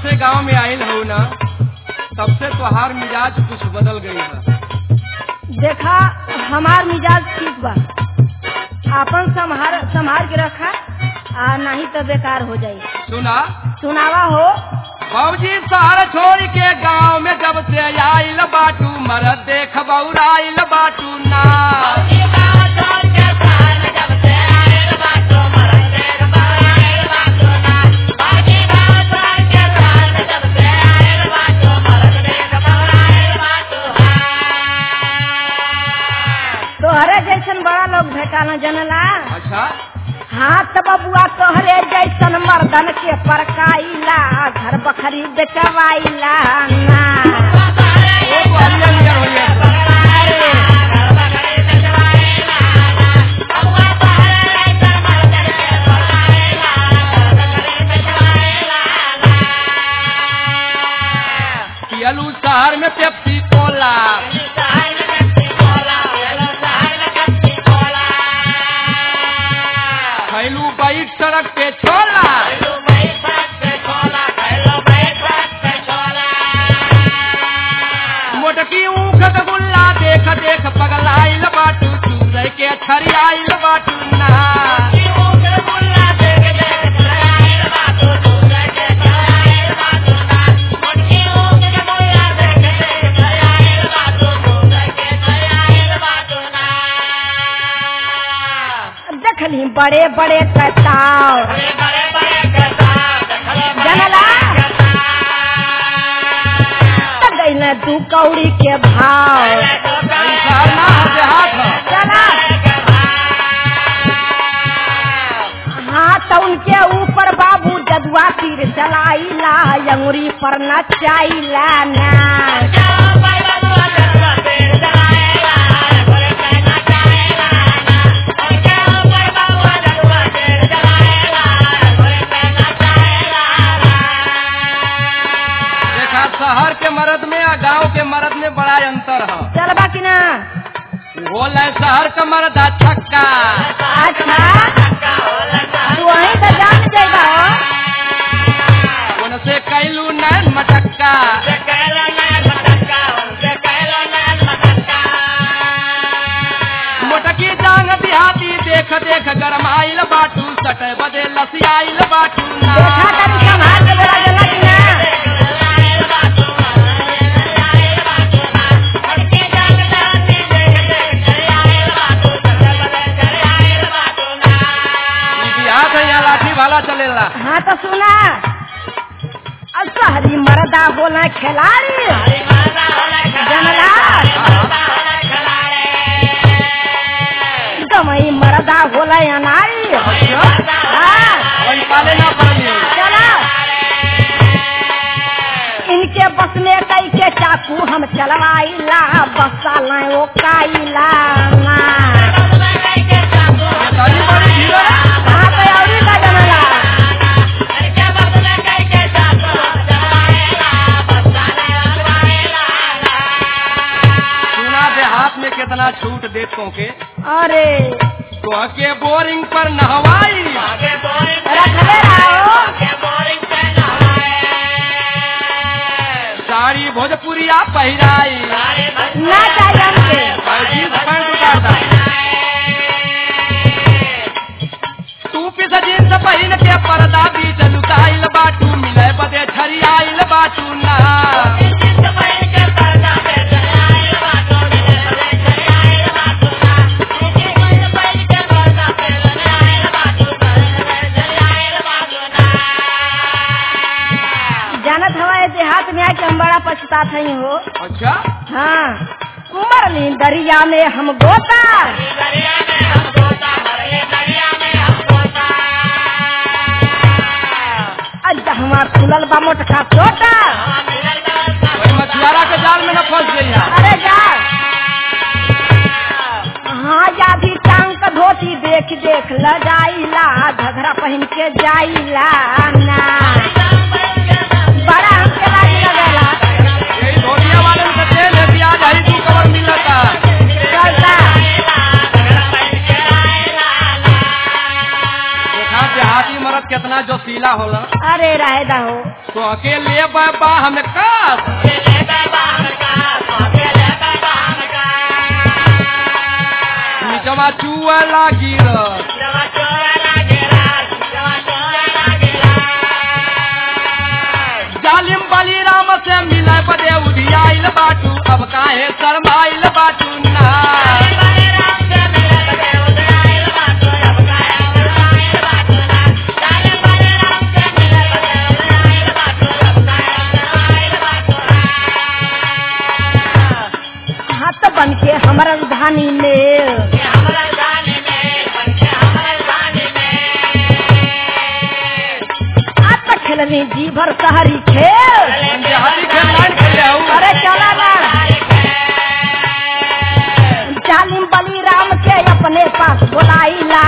से गांव में आयल हो ना तब से तोहार मिजाज कुछ बदल गई है देखा हमार मिजाज ठीक बा आपन संभार संभार के रखा आ नहीं तो बेकार हो जाई सुना सुनावा हो बाबूजी शहर छोड़ के गांव में जब से आइल बाटू मरद देख बौराइल बाटू ना तोहरे जैसन बड़ा लोग भेटाना जनला अच्छा हाथ बबुआ तोहरे जैसन मर्दन के परकाइला घर बखरी बेचवाइला ना ओ बुढ़िया नियर होइए। पियलू शहर में पेप्सी कोला खैलू बाइक सड़क पे छोला मोटकी ऊख गुल्ला देख देख पगलाइल बाटू चूरे के छरियाइल बाटू ना देखली बड़े बड़े कटाव जनला गई दू कौड़ी के भाव शहर ना हो देहात हो चला हाँ तो उनके ऊपर बाबू जदुआ तीर चलाइला अंगुरी पर नचाइला ना देखा शहर के मर्द में और गांव के मर्द में बड़ा अंतर है चलबा कि ना बोल शहर का मर्द आ छक्का अच्छा तू वहीं तो जान जाएगा हो उनसे कैलू नैन मटक्का मोटकी जांग बिहाती देख देख गरमाइल बाटू सटे बदे लसियाइल बाटू ना देखा करी संभाल के बोला जला कि ना ई बिहार है यहाँ लाठी भाला चलेला हाँ तो सुना अब शहरी मर्दा बोला खिलाड़ी जनला गमई मर्दा बोला अनारी हाँ वही पाले ना पड़ली चला इनके बस में कई के चाकू हम चलवाइला बसा लाए ओ काइला ना ताली बड़ी धीरे कहाँ पे औरी का जनला सुना देहात में कितना छूट देतों के अरे तो के बोरिंग पर नहवाई रखले रहो साड़ी भोजपुरिया पहिराई ना चाहिए हमके और जींस पैंट उतारता तू पिस जींस पहिन के पर्दा बीच लुकाइल बाटू मिले बदे छरियाइल बाटू ना जानत हवा देहात में आके हम बड़ा पछतात हई हो अच्छा हाँ मरली दरिया में हम गोता अज्जा हमार खुलल बा मोटका छोटा वही मछुआरा के जाल में न फंस गई है अरे जा हाँ या भी टांग का धोती देख देख ल जाइला घघरा पहन के जाइला ना बड़ा हमके लाज लगेला यही धोतिया वाले में से तेल है प्याज हरी तू कवर मिलता चलता देखा देहाती मरद कितना जो ढीला होला अरे राहेदा हो तो अकेले बाबा हम का निचवा चुआ लागी रस जालिम बली राम से मिले बदे उधियाइल बाटू अब काहे शर्माइल बाटू ना हाथ बन के हमारा धानी ने आज तक खेलनी जी भर शहरी खेल जहादी खेल लाइन खेले हूँ अरे चला ना जालिम बली राम के अपने पास बुलाईला